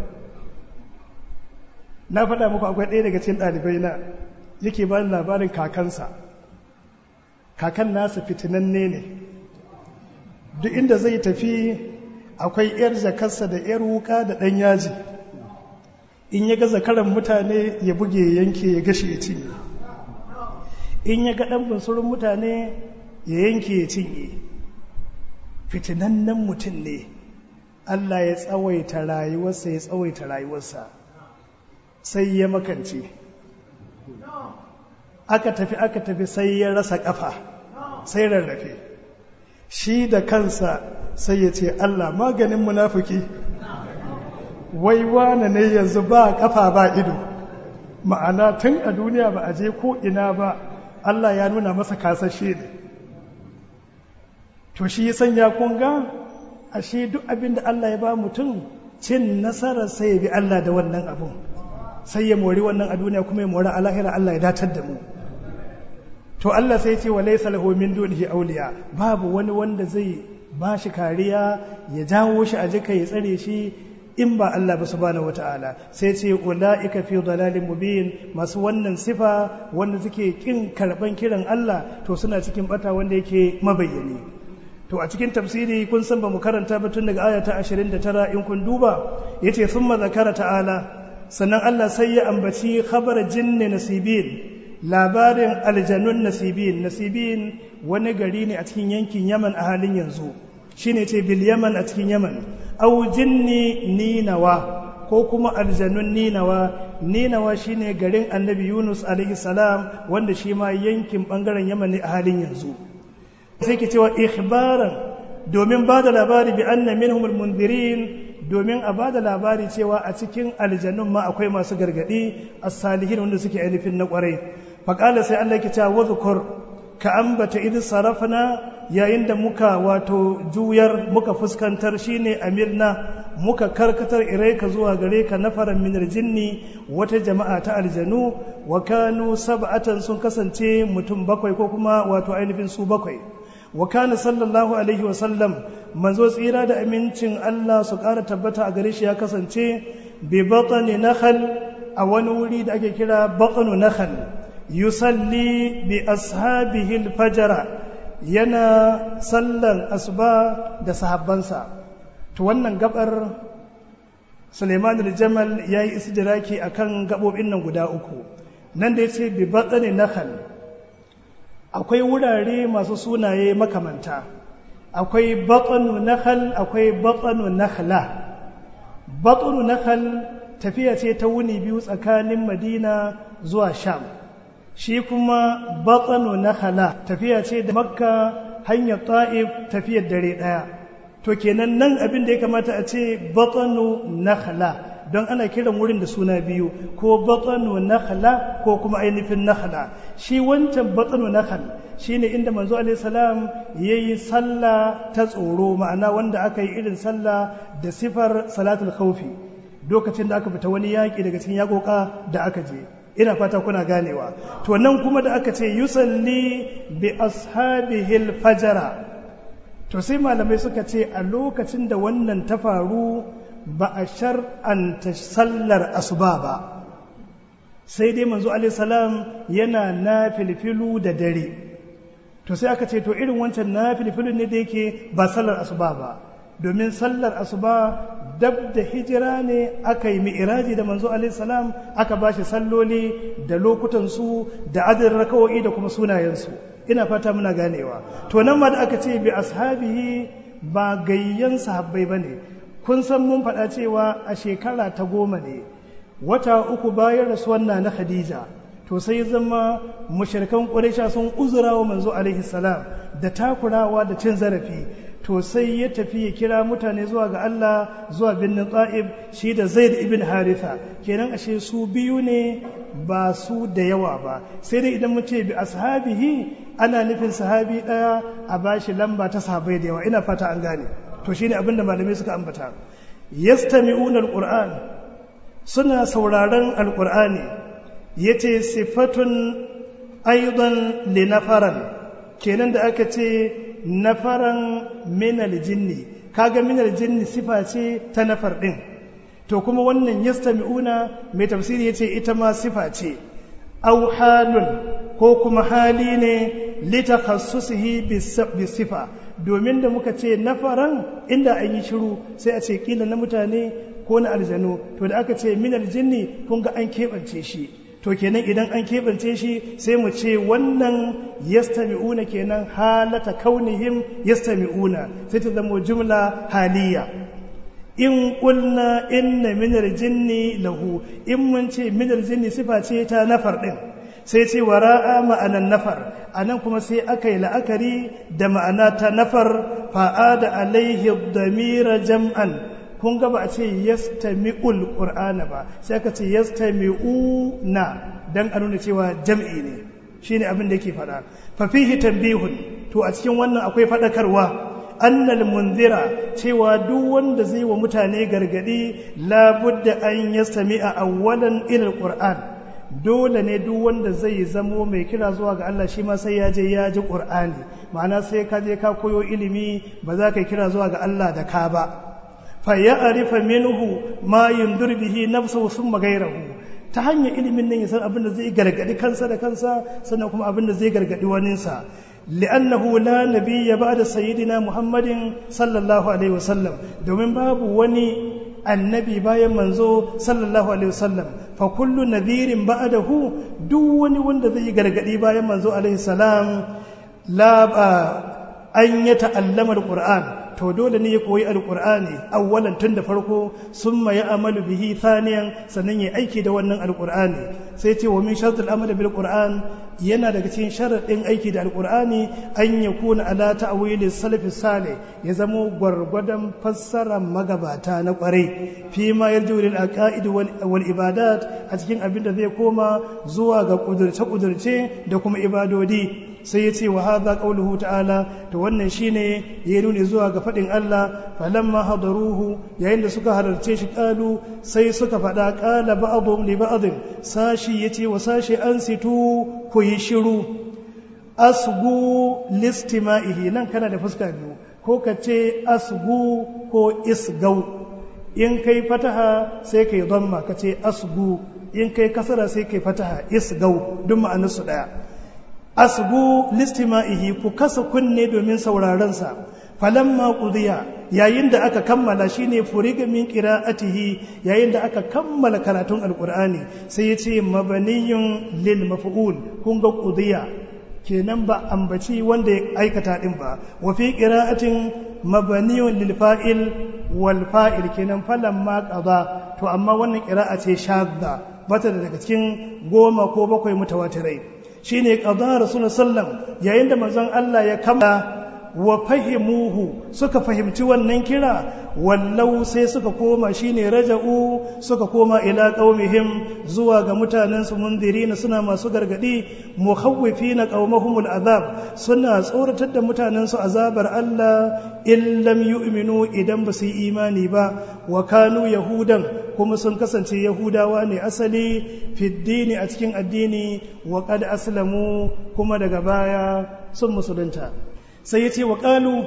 na faɗa muku akwai ɗaya daga cikin ɗalibai na yake ba labarin kakansa kakan nasa fitinanne ne duk inda zai tafi akwai 'yar jakarsa da 'yar wuka da ɗan yaji in ya ga zakaran mutane ya buge yanke ya gashe ya cinye in ya ga ɗan bunsurin mutane ya yanke ya cinye fitinannen mutum ne Allah ya tsawaita rayuwarsa ya tsawaita rayuwarsa sai ya makance aka tafi aka tafi sai ya rasa kafa sai rarrafe shi da kansa sai ya ce Allah maganin munafiki wai wane ne yanzu ba kafa ba ido ma'ana tun a duniya ba a je ko ina ba Allah ya nuna masa kasashe ne to shi sanya kunga ashe duk abin da Allah ya ba mutum cin nasarar sai ya bi Allah da wannan abun sai ya mori wannan a duniya kuma ya mori a lahira Allah ya datar da mu to Allah sai ce wa laysa lahu min dunihi awliya babu wani wanda zai ba shi kariya ya jawo shi a jika ya tsare shi in ba Allah ba subhanahu wataala sai ce ulaika fi dalalin mubin masu wannan sifa wanda suke kin karban kiran Allah to suna cikin bata wanda yake mabayyani to a cikin tafsiri kun san ba mu karanta ba tun daga aya ta 29 in kun duba yace thumma zakara ta'ala sannan Allah sai ya ambaci khabar jinni nasibin labarin aljanun nasibin nasibin wani gari ne a cikin yankin yaman a halin yanzu shine ce bil yaman a cikin yaman au jinni ninawa ko kuma aljanun ninawa ninawa shine garin annabi yunus alaihi salam wanda shi ma yankin bangaren yaman ne a halin yanzu sai ke cewa ikhbaran domin ba da labari bi anna minhum almundirin domin a ba da labari cewa a cikin aljanun ma akwai masu gargadi as-salihin wanda suke ainihin na kwarai faƙala sai Allah ke cewa wadhkur ka ambata idh sarafna yayin da muka wato juyar muka fuskantar shine amirna muka karkatar ilaika zuwa gare ka nafaran minar jinni wata jama'a ta aljanu wa kanu sab'atan sun kasance mutum bakwai ko kuma wato ainihin su bakwai wa kana sallallahu alaihi wa sallam manzo tsira da amincin Allah su ƙara tabbata a gare shi ya kasance bi batni nakhal a wani wuri da ake kira batnu nakhal yusalli bi ashabihi al-fajr yana sallan asuba da sahabbansa to wannan gabar Suleiman al-Jamal yayi istidraki akan gabobin nan guda uku nan da yace bi batni nakhal akwai wurare masu sunaye makamanta akwai batnu nakhal akwai batnu nakhla batnu nakhal tafiya ce ta wuni biyu tsakanin Madina zuwa Sham shi kuma batsano na hala tafiya ce da makka hanyar ta'if tafiyar dare ɗaya to kenan nan abin da ya kamata a ce batsano na hala don ana kiran wurin da suna biyu ko batsano na hala ko kuma ainihin na hala shi wancan batsano na hal shi ne inda manzo alaihissalam ya yi sallah ta tsoro ma'ana wanda aka yi irin sallah da sifar salatul khawfi lokacin da aka fita wani yaƙi daga cikin yaƙoƙa da aka je ina fata kuna ganewa to nan kuma da aka ce yusalli bi ashabihil fajara to sai malamai suka ce a lokacin da wannan ta faru ba a shar'anta sallar asuba ba sai dai manzo alaihi salam yana na filfilu da dare to sai aka ce to irin wancan na filfilun ne da yake ba sallar asuba ba domin sallar asuba dab da hijira ne aka yi mi'iraji da manzo alaihi salam aka ba shi salloli da lokutansu da adadin rakawo'i da kuma sunayensu ina fata muna ganewa to nan ma da aka ce bi ashabihi ba gayyan sahabbai ba ne kun san mun faɗa cewa a shekara ta goma ne wata uku bayan rasuwan na na khadija to sai zama mushrikan quraisha sun uzura wa manzo alaihi salam da takurawa da cin zarafi to sai ya tafi ya kira mutane zuwa ga Allah zuwa birnin Ta'ib shi da Zaid ibn Haritha kenan ashe su biyu ne ba su da yawa ba sai dai idan mu ce bi ashabihi ana nufin sahabi daya a bashi lamba ta sahabbai da yawa ina fata an gane to shine abin da malamai suka ambata yastami'una alquran suna sauraron alqur'ani yace sifatun aidan linafaran kenan da aka ce nafaran minal jinni kaga minal jinni sifa ce ta nafar din to kuma wannan yastami'una mai tafsiri yace ita ma sifa ce aw halun ko kuma hali ne litakassusihi bisifa domin da muka ce nafaran inda an yi shiru sai a ce kila na mutane ko na aljanu to da aka ce minal jinni kun ga an keɓance shi to kenan idan an keɓance shi sai mu ce wannan yastami'una kenan halata kaunihim yastami'una sai ta zama jumla haliya in ƙulna inna minar jinni lahu in mun ce minar jinni sifa ce ta nafar ɗin sai ce wara'a ma'anan nafar a nan kuma sai aka yi la'akari da ma'ana ta nafar fa'ada alaihi damira jam'an kun ga ba a ce yastami'ul qur'ana ba sai aka ce yastami'una dan a nuna cewa jam'i ne shine abin da yake faɗa fa fihi tanbihun to a cikin wannan akwai faɗakarwa annal munzira cewa duk wanda zai wa mutane gargadi labudda an yastami'a awwalan ila alquran dole ne duk wanda zai zamo mai kira zuwa ga Allah shi ma sai ya je ya ji qur'ani ma'ana sai ka je ka koyo ilimi ba za ka kira zuwa ga Allah da ka ba fa ya'rifa minhu ma yundur bihi nafsuhu thumma ghayrahu ta hanyar ilimin nan ya san abin da zai gargadi kansa da kansa sannan kuma abin da zai gargadi waninsa li'annahu la nabiyya ba'da sayyidina muhammadin sallallahu alaihi wasallam domin babu wani annabi bayan manzo sallallahu alaihi wasallam fa kullu nadhirin ba'dahu duk wani wanda zai gargadi bayan manzo alaihi salam la an ya ta'allama alquran to dole ne ya koyi alkur'ani awwalan tun da farko summa ya amalu bihi thaniyan sannan ya aiki da wannan alkur'ani sai ce wa min shartul amali bil qur'an yana daga cikin sharadin aiki da alkur'ani an yakuna ala ta'wili salafi salih ya zamo gwargwadon fassarar magabata na kwarai fi ma yarju lil aqaid wal ibadat a cikin abin da zai koma zuwa ga kudurce kudurce da kuma ibadodi sai ya ce wa haza qauluhu ta'ala to wannan shine ya nuni zuwa ga fadin Allah falamma hadaruhu yayin da suka halarce shi kalu sai suka fada qala ba'dhum li ba'd sashi yace wa sashi an situ ku yi shiru asgu listima'ihi nan kana da fuska biyu ko ka ce asgu ko isgau in kai fataha sai kai dhamma ka ce asgu in kai kasara sai kai fataha isgau duk ma'anarsu daya asbu listima'ihi ku kasa kunne domin sauraron sa falamma qudiya yayin da aka kammala shine furiga min qira'atihi yayin da aka kammala karatun alqur'ani sai yace mabaniyun lil maf'ul kun ga qudiya kenan ba ambaci wanda ya aikata din ba wa fi qira'atin mabaniyun lil fa'il wal fa'il kenan falamma qada to amma wannan qira'a ce shadda bata daga cikin goma ko bakwai mutawatirai shine qada rasulullah sallam yayin da manzon Allah ya kama wa fahimuhu suka fahimci wannan kira wallau sai suka koma shine raja'u suka koma ila qaumihim zuwa ga mutanen su mundirina suna masu gargadi mukhawwifina qaumahumul azab suna tsoratar da mutanen su azabar Allah in lam yu'minu idan ba su yi imani ba wa kanu yahudan kuma sun kasance yahudawa ne asali fiddini a cikin addini wa qad aslamu kuma daga baya sun musulunta sai ya ce wa ƙalu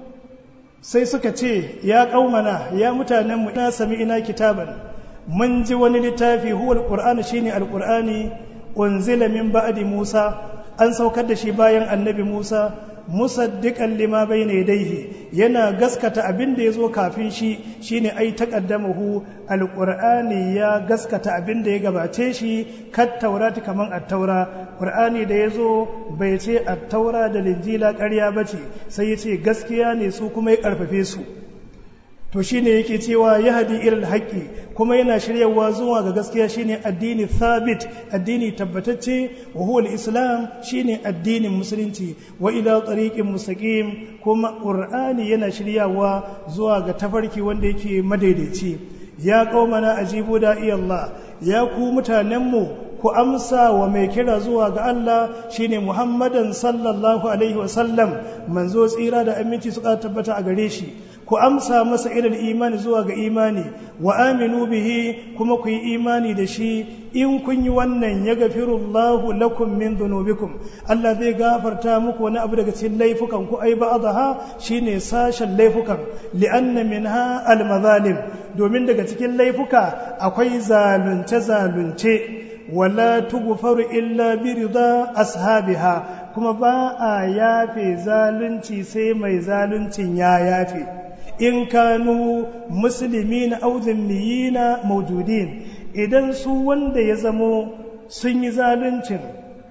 sai suka ce ya ƙaumana ya mutanenmu na sami ina kitaban mun ji wani littafi huwa alƙur'ani shine alƙur'ani unzila min ba'di musa an saukar da shi bayan annabi musa musaddiqan lima bayna yadayhi yana gaskata abin da yazo kafin shi shine ai taqaddamahu alqur'ani ya gaskata abin da ya gabace shi kat taurati kaman at-taura qur'ani da yazo bai ce at-taura da linjila ƙarya bace sai yace gaskiya ne su kuma ya karfafe su to shine yake cewa yahdi ilal haqqi kuma yana shiryawa zuwa ga gaskiya shine addini thabit addini tabbatacce wa huwa al-islam shine addinin musulunci wa ila tariqin mustaqim kuma qur'ani yana shiryawa zuwa ga tafarki wanda yake madaidaici ya qaumana ajibu da Allah ya ku mutanenmu ku amsa wa mai kira zuwa ga Allah shine Muhammadan sallallahu alaihi wasallam manzo tsira da aminci suka tabbata a gare shi ku amsa masa ilal imani zuwa ga imani wa aminu bihi kuma ku yi imani da shi in kun yi wannan ya gafirullahu lakum min dhunubikum Allah zai gafarta muku wani abu daga cikin laifukan ku ai ba'daha shine sashen laifukan li'anna minha al-mazalim domin daga cikin laifuka akwai zalunce zalunce wala tughfaru illa bi rida ashabiha kuma ba a yafe zalunci sai mai zaluncin ya yafe in kanu musulmi na auzin na maujudin idan su wanda ya zamo sun yi zaluncin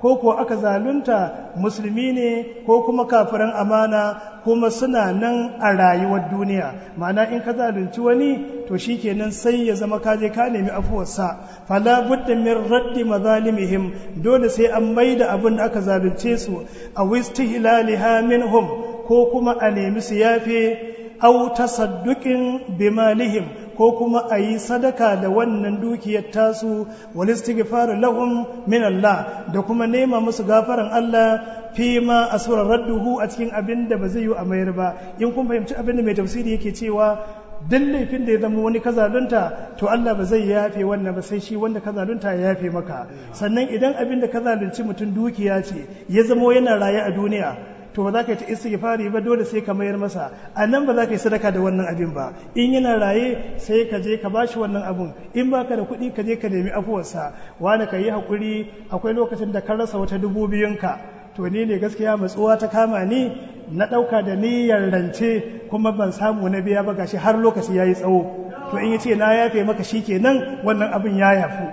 ko ko aka zalunta musulmi ne ko kuma kafiran amana kuma suna nan a rayuwar duniya ma'ana in ka zalunci wani to shikenan sai ya zama ka je ka nemi afuwarsa fala budda min raddi mazalimihim dole sai an maida abin da aka zalunce su a wistihlaliha minhum ko kuma a nemi su yafe au tasadduqin bimalihim ko kuma a yi sadaka da wannan dukiyar tasu wal istighfar lahum min Allah da kuma nema musu gafaran Allah fi ma asura radduhu a cikin abin da ba zai yi a mayar ba in kun fahimci abin da mai tafsiri yake cewa duk laifin da ya zama wani kazalunta to Allah ba zai yafe wannan ba sai shi wanda kazalunta ya yafe maka sannan idan abin da kazalunci mutum dukiya ce ya zama yana raye a duniya to ba za ka yi ta istighfari ba dole sai ka mayar masa a nan ba za ka yi sadaka da wannan abin ba in yana raye sai ka je ka bashi wannan abun in baka da kuɗi ka je ka nemi afuwarsa wani ka yi haƙuri akwai lokacin da ka rasa wata dubu biyunka to ni ne gaskiya matsuwa ta kama ni na ɗauka da niyyar rance kuma ban samu na biya ba gashi har lokaci ya yi tsawo to in yace na yafe maka shi kenan wannan abin ya yafu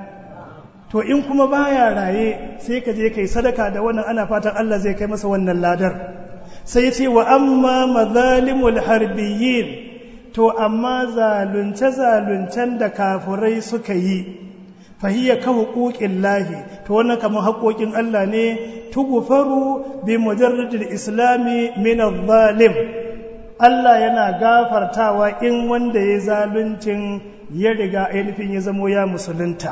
to in kuma baya raye sai ka je kai sadaka da wannan ana fatan Allah zai kai masa wannan ladar sai ya ce wa amma mazalimul harbiyin to amma zalunce zaluncen da kafurai suka yi fahiyya ka hukukin lahi to wannan kamar haƙoƙin Allah ne tugufaru bi mujarradil islami min zalim Allah yana gafartawa in wanda ya zaluncin ya riga ainihin ya zamo ya musulunta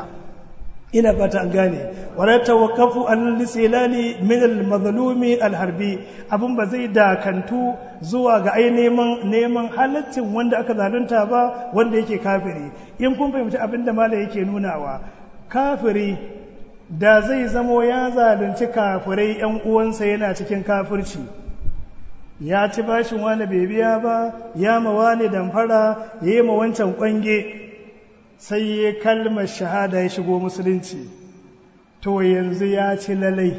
ina fata an gane wala tawakkafu an lisilali min al-mazlumi al-harbi abun ba zai dakantu zuwa ga ai neman neman halaccin wanda aka zalunta ba wanda yake kafiri in kun fahimci abin da malai yake nunawa kafiri da zai zamo ya zalunci kafirai yan uwansa yana cikin kafirci ya ci bashin wani bai biya ba ya ma wani damfara ya yi ma wancan kwange sai ya kalmar shahada ya shigo musulunci to yanzu ya ci lalai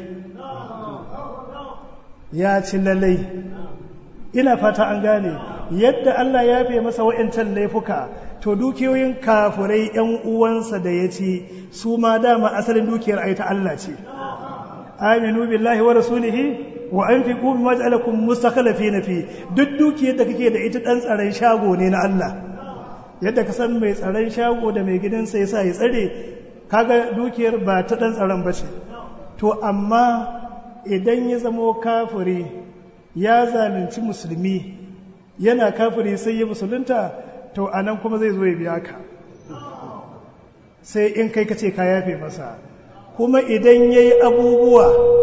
ya ci lalai ina fata an gane yadda Allah ya fiye masa wa'incan laifuka to dukiyoyin kafurai yan uwansa da ya ci su ma dama asalin dukiyar ai ta Allah ce aminu billahi wa rasulihi wa anfiqu mimma ja'alakum mustakhlifina fi duk dukiyar da kake da ita dan tsaron shago ne na Allah yadda ka san mai tsaron shago da mai gidansa ya sa ya tsare kaga dukiyar ba ta ɗan tsaron ba ce to amma idan ya zamo kafiri ya zalunci musulmi yana kafiri sai ya musulunta to a nan kuma zai zo ya biya ka sai in kai ka ce ka yafe masa kuma idan ya yi abubuwa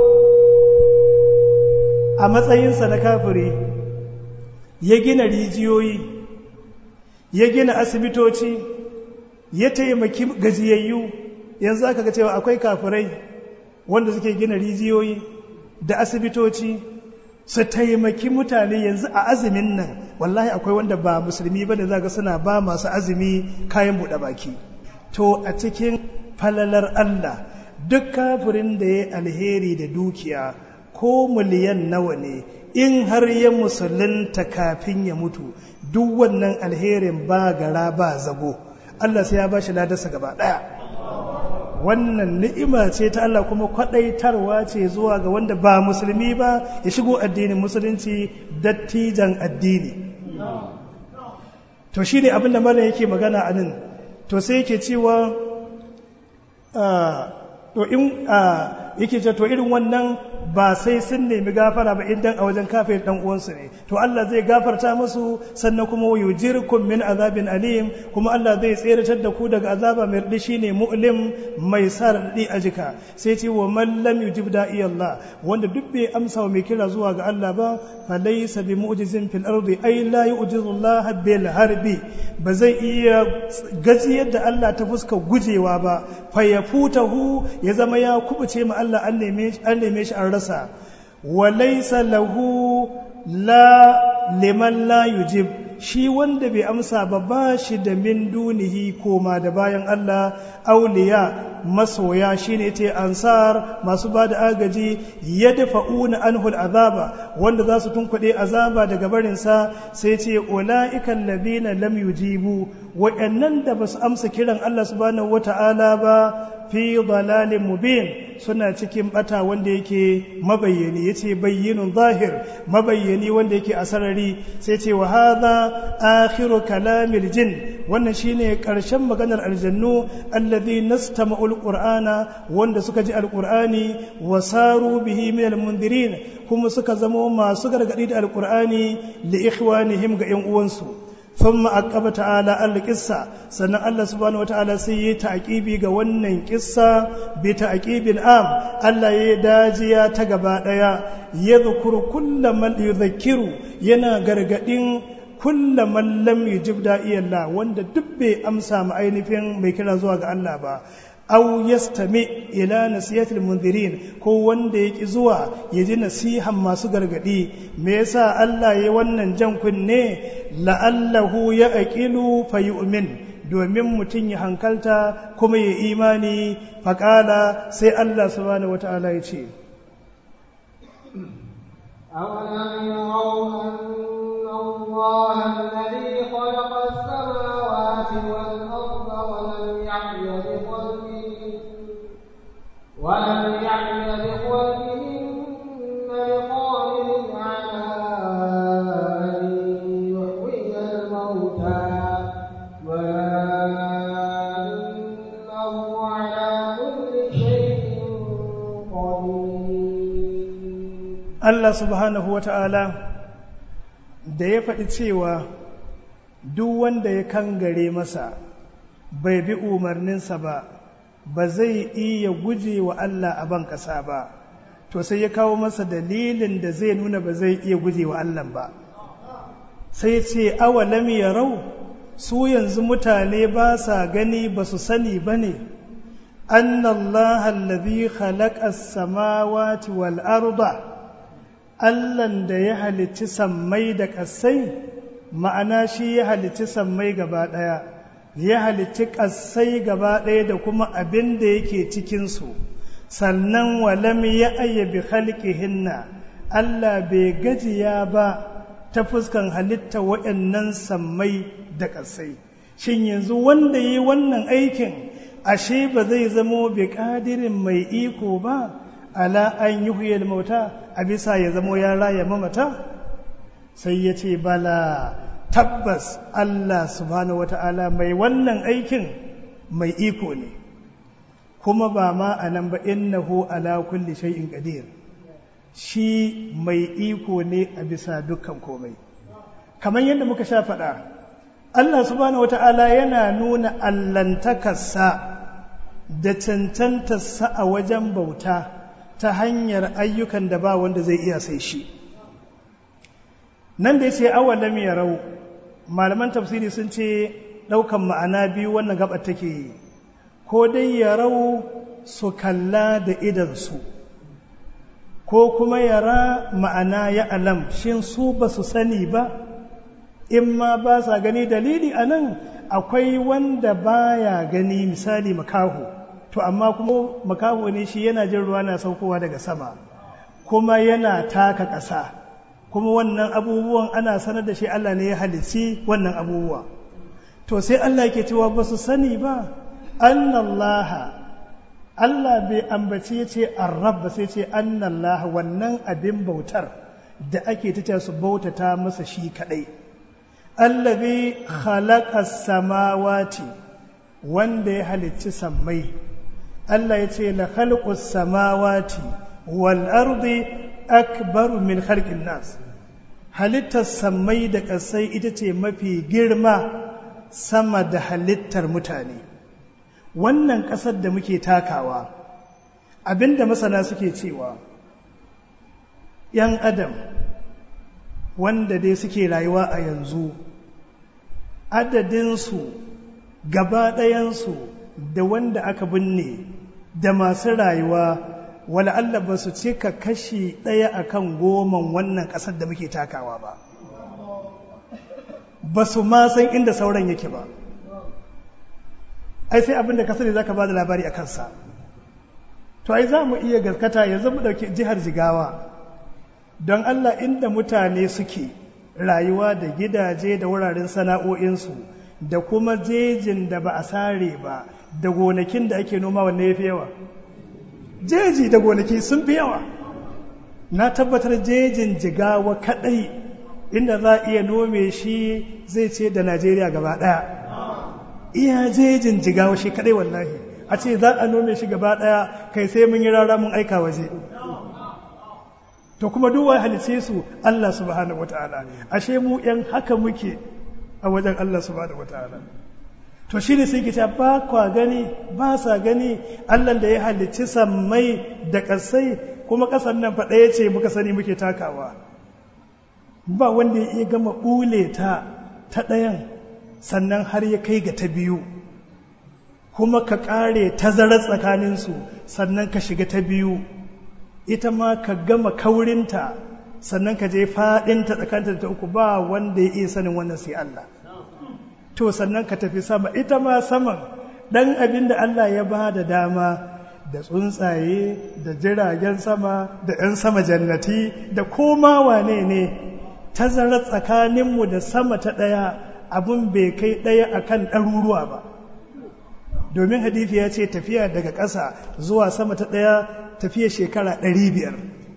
a matsayinsa na kafiri ya gina rijiyoyi ya gina asibitoci ya taimaki gajiyayyu yanzu aka ga cewa akwai kafirai wanda suke gina rijiyoyi da asibitoci su taimaki mutane yanzu a azumin nan wallahi akwai wanda ba musulmi ba da zaga suna ba masu azumi kayan buɗe baki to a cikin falalar Allah duk kafirin da ya alheri da dukiya ko miliyan nawa ne in har ya musulunta kafin ya mutu duk wannan alherin ba gara ba zago Allah sai ya ba shi ladarsa gaba ɗaya wannan ni'ima ce ta Allah kuma kwaɗaitarwa ce zuwa ga wanda ba musulmi ba ya shigo addinin musulunci dattijan addini to shi ne abinda mara yake magana a nan to sai yake cewa to in yake ce to irin wannan ba sai sun nemi gafara ba idan a wajen kafin dan uwansu ne to Allah zai gafarta musu sannan kuma yujirkum min azabin alim kuma Allah zai tseratar da ku daga azaba mai radi shine mu'lim mai sa radi a jika sai ce wa man lam yujib da'i Allah wanda duk bai amsa wa mai kira zuwa ga Allah ba fa laysa bi mu'jizin fil ardi ay la yu'jizu Allah bil harbi ba zai iya gajiyar da Allah ta fuska gujewa ba fa yafutahu ya zama ya kubuce ma Allah an neme shi an rasa wa laysa lahu la liman la yujib shi wanda bai amsa ba ba shi da min dunihi koma da bayan Allah auliya masoya shine ce ansar masu ba da agaji ya dafa'una anhul azaba wanda za su tunkuɗe azaba daga barinsa sai ce ula'ikan labina lam yujibu waɗannan da ba su amsa kiran Allah subhanahu wata'ala ba fi dalalin mubin suna cikin bata wanda yake mabayyani yace bayyinun zahir mabayyani wanda yake a sarari sai ce wa hadha akhiru kalamil jin wannan shine karshen maganar aljannu alladhi nastama'ul qur'ana wanda suka ji alqur'ani wa saru bihi min almundirin kuma suka zama masu gargadi da alqur'ani li ikhwanihim ga yan uwansu ثم أقب تعالى القصة سنة الله سبحانه وتعالى سي تعقيبي ga wannan kissa bi ta'qibil am Allah ya dajiya ta gaba daya yadhkuru kullu man yudhakkiru yana gargadin kullu man lam yujib da'iyallah wanda duk bai amsa ma ainihin mai kira zuwa ga Allah ba aw yastami ila nasihatil munzirin ko wanda yaki zuwa ya ji nasihan masu gargadi me yasa Allah ya wannan jan kunne la'allahu ya aqilu fayu'min domin mutum ya hankalta kuma ya imani faƙala sai Allah subhanahu wata'ala ya ce أولم يروا أن الله الذي خلق السماوات والأرض ولم يعي بخلقهن ولم يعي بخلقهن بقادر على أن يحيي الموتى بلى إنه على كل شيء قدير Allah subhanahu wata'ala da ya faɗi cewa duk wanda ya kangare masa bai bi umarninsa ba ba zai iya guje wa Allah a ban ƙasa ba to sai ya kawo masa dalilin da zai nuna ba zai iya guje wa Allah ba sai ce awalam yarau su yanzu mutane ba sa gani ba su sani ba ne annallaha allazi khalaqa as-samawati wal arda Allahn da ya halicci sammai da ƙasai ma'ana shi ya halicci sammai gaba ɗaya ya halicci ƙasai gaba ɗaya da kuma abin da yake cikinsu sannan walam ya ayyabi hinna Allah bai gajiya ba ta fuskan halitta waɗannan sammai da ƙasai shin yanzu wanda yi wannan aikin ashe ba zai zamo bi ƙadirin mai iko ba ala an yi huyar mauta a bisa ya zamo ya raya mamata sai ya ce bala tabbas Allah subhanahu wata'ala mai wannan aikin mai iko ne kuma ba ma a nan ba innahu ala kulli shay'in qadir shi mai iko ne a bisa dukkan komai kamar yadda muka sha faɗa Allah subhanahu wata'ala yana nuna allantakarsa da cancantarsa a wajen bauta ta hanyar ayyukan da ba wanda zai iya sai shi nan da ya ce awalam ya rau malaman tafsiri sun ce ɗaukan ma'ana biyu wannan gabar take yi ko dai ya rau su kalla da idansu ko kuma yara ma'ana ya alam shin su ba su sani ba in ma ba sa gani dalili a nan akwai wanda baya gani misali makaho to amma kuma makaho ne shi yana jin ruwa na saukowa daga sama kuma yana taka ƙasa kuma wannan abubuwan ana sanar da shi Allah ne ya halici wannan abubuwa to sai Allah ke cewa ba su sani ba annallaha Allah bai ambaci ya ce arrab ba sai ce annallaha wannan abin bautar da ake ta su bautata masa shi kadai allazi khalaqa samawati wanda ya halicci sammai Allah ya ce la khalqus samawati wal ardi akbaru min khalqin nas halittar sammai da ƙasai ita ce mafi girma sama da halittar mutane wannan ƙasar da muke takawa abinda masana suke cewa ‘yan adam wanda dai suke rayuwa a yanzu adadinsu gaba ɗayansu da wanda aka binne da masu rayuwa wala Allah ba su cika kashi ɗaya akan goman wannan ƙasar da muke takawa ba ba su ma san inda sauran yake ba ai sai abinda ka sani zaka ba da labari a kansa to ai za mu iya gaskata yanzu mu ɗauki jihar jigawa don Allah inda mutane suke rayuwa da gidaje da wuraren sana'o'insu da kuma jejin da ba a sare ba da gonakin da ake noma wanne ya fi yawa jeji da gonaki sun fi yawa na tabbatar jejin jigawa kadai inda za a iya nome shi zai ce da najeriya gaba daya iya jejin jigawa shi kadai wallahi a ce za a nome shi gaba daya kai sai mun yi rara mun aika waje to kuma duwa halice su Allah subhanahu wataala ashe mu yan haka muke a wajen Allah subhanahu wataala to shi ne sai ke ba kwa gani ba sa gani Allah da ya halicci sammai da ƙasai kuma ƙasar nan faɗa ya ce muka sani muke takawa ba wanda ya iya gama ɓule ta ta ɗayan sannan har ya kai ga ta biyu kuma ka ƙare tazarar tsakaninsu sannan ka shiga ta biyu ita ma ka gama kaurinta sannan ka je faɗinta tsakaninta ta uku ba wanda ya iya sanin wannan sai Allah to sannan ka tafi sama ita ma saman ɗan abin da Allah ya ba da dama da tsuntsaye da jiragen sama da 'yan sama jannati da koma wane ne tazarar tsakaninmu da sama ta ɗaya abin bai kai ɗaya akan ɗaruruwa ba domin hadithi ya ce tafiya daga ƙasa zuwa sama ta ɗaya tafiya shekara ɗari biyar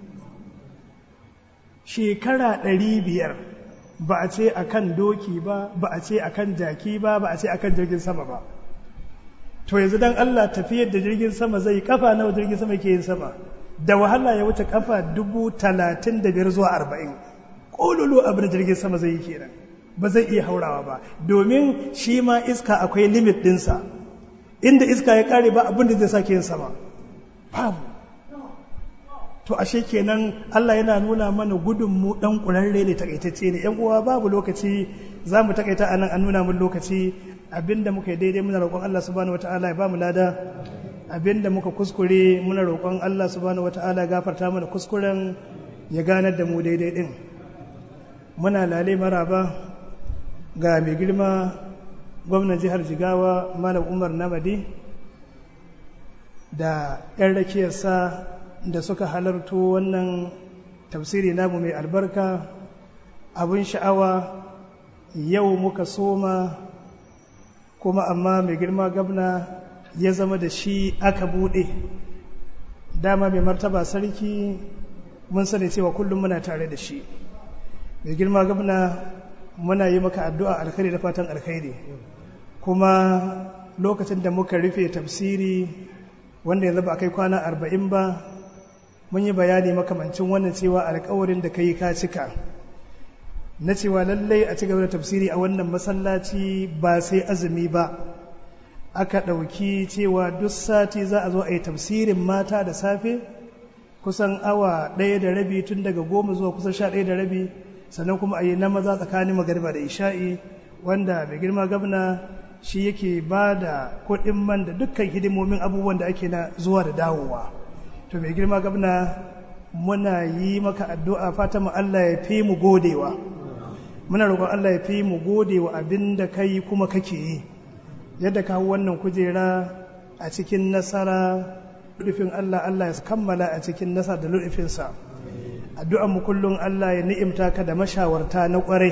shekara ɗari biyar ba a ce a kan doki ba ba a ce a kan jaki ba ba a ce a kan jirgin sama ba to yanzu don Allah tafiyar da jirgin sama zai kafa nawa jirgin sama ke yin sama da wahala ya wuce kafa dubu talatin da biyar zuwa arba'in ƙololo abin da jirgin sama zai yi kenan ba zai iya haurawa ba domin shi ma iska akwai limit ɗinsa inda iska ya ƙare ba abin da zai sake yin sama babu to ashe kenan Allah yana nuna mana gudun mu dan kurarre ne takaitacce ne yan uwa babu lokaci za mu takaita anan an nuna mun lokaci abinda muka yi daidai muna roƙon Allah subhanahu wataala ya bamu lada abinda muka kuskure muna roƙon Allah subhanahu wataala ya gafarta mana kuskuren ya ganar da mu daidai din muna lale maraba ga mai girma gwamnan jihar Jigawa Malam Umar Namadi da 'yan rakiyarsa da suka halarto wannan tafsiri namu mai albarka abin sha'awa yau muka soma kuma amma mai girma gabna ya zama da shi aka bude dama mai martaba sarki mun sani cewa kullum muna tare da shi mai girma gabna muna yi maka addu'a alkhairi da fatan alkhairi kuma lokacin da muka rufe tafsiri wanda yanzu ba a kai kwana arba'in ba mun yi bayani makamancin wannan cewa alkawarin da ka yi ka cika na cewa lallai a cigaba da tafsiri a wannan masallaci ba sai azumi ba aka ɗauki cewa duk sati za a zo a yi tafsirin mata da safe kusan awa ɗaya da rabi tun daga goma zuwa kusan sha ɗaya da rabi sannan kuma a yi na maza tsakanin magariba da isha'i wanda mai girma gabna shi yake ba da kuɗin man da dukkan hidimomin abubuwan da ake na zuwa da dawowa to mai girma gabna muna yi maka addu'a fata mu Allah ya fi mu godewa muna roƙon Allah ya fi mu godewa abin da kai kuma kake yi yadda kawo wannan kujera a cikin nasara rufin Allah Allah ya kammala a cikin nasara da lufinsa addu'an mu kullum Allah ya ni'imta ka da mashawarta na ƙwarai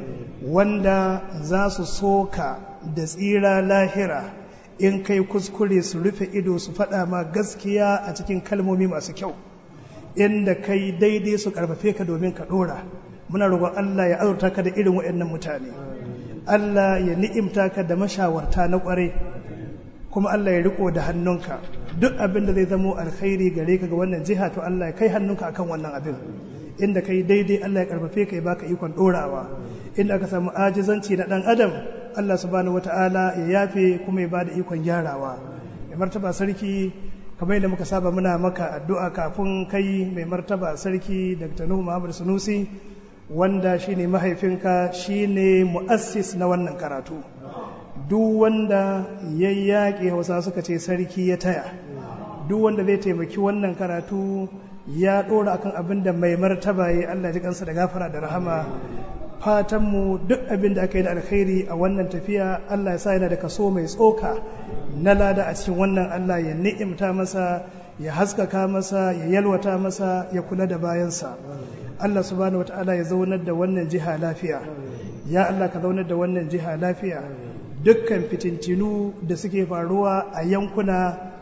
wanda za su soka da tsira lahira in kai kuskure su rufe ido su faɗa ma gaskiya a cikin kalmomi masu kyau inda kai daidai su karfafe ka domin ka ɗora muna roƙon Allah ya azurta ka da irin waɗannan mutane Allah ya ni'imta ka da mashawarta na ƙware kuma Allah ya riko da hannunka duk abin da zai zamo alkhairi gare ka ga wannan jiha to Allah ya kai hannunka akan wannan abin inda kai daidai Allah ya karfafe ka ya baka ikon ɗorawa inda aka samu ajizanci na ɗan adam Allah subhanahu wata'ala ya yafe kuma ya ba da ikon gyarawa mai martaba sarki kamar yadda muka saba muna maka addu'a kafin kai mai martaba sarki Dr. Nuhu Muhammad Sunusi wanda shine mahaifinka shine mu'assis na wannan karatu duk wanda ya yaƙi hausa suka ce sarki ya taya duk wanda zai taimaki wannan karatu ya ɗora akan abin da mai martaba ya Allah ji kansa da gafara da rahama fatanmu duk abin da aka yi da alkhairi a wannan tafiya Allah ya sa yana da kaso mai tsoka na lada a cikin wannan Allah ya ni'imta masa ya haskaka masa ya yalwata masa ya kula da bayansa Allah subhanahu wata'ala ya zaunar da wannan jiha lafiya ya Allah ka zaunar da wannan jiha lafiya dukkan fitintinu da suke faruwa a yankuna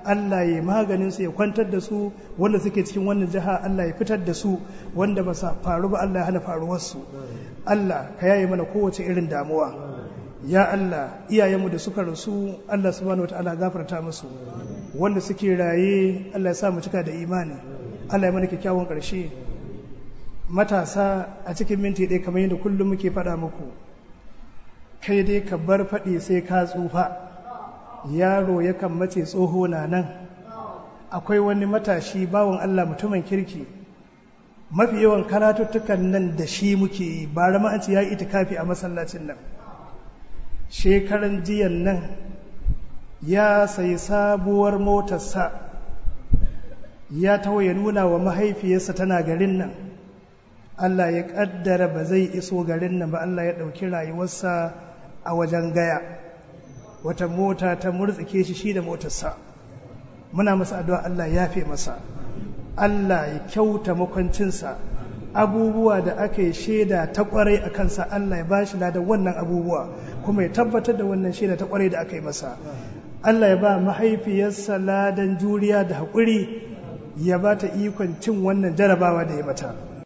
Allah ya maganin su ya kwantar da su wanda suke cikin wannan jiha Allah ya fitar da su wanda ba sa faru ba Allah ya hana faruwar su Allah ka yaye mana kowace irin damuwa ya Allah iyayenmu da suka rasu Allah subhanahu wataala gafarta musu wanda suke raye Allah ya sa mu cika da imani Allah ya mana kyakkyawan ƙarshe matasa a cikin minti ɗaya kamar yadda kullum muke faɗa muku kai dai ka bar faɗi sai ka tsufa yaro yakan mace tsoho na nan akwai wani matashi bawan Allah mutumin kirki mafi yawan karatuttukan nan da shi muke yi ba rama an ce ya yi itikafi a masallacin nan shekaran jiyan nan ya sayi sabuwar motarsa ya taho ya nuna wa mahaifiyarsa tana garin nan Allah ya kaddara ba zai iso garin nan ba Allah ya ɗauki rayuwarsa a wajen gaya wata mota ta murtsike shi shi da motarsa muna masa addu'a Allah ya fe masa Allah ya kyauta makwancinsa abubuwa da aka yi shaida ta kwarai a kansa Allah ya bashi ladan wannan abubuwa kuma ya tabbatar da wannan shaida ta kwarai da aka yi masa Allah ya ba mahaifiyarsa ladan juriya da haƙuri ya ba ta ikon cin wannan jarabawa da ya mata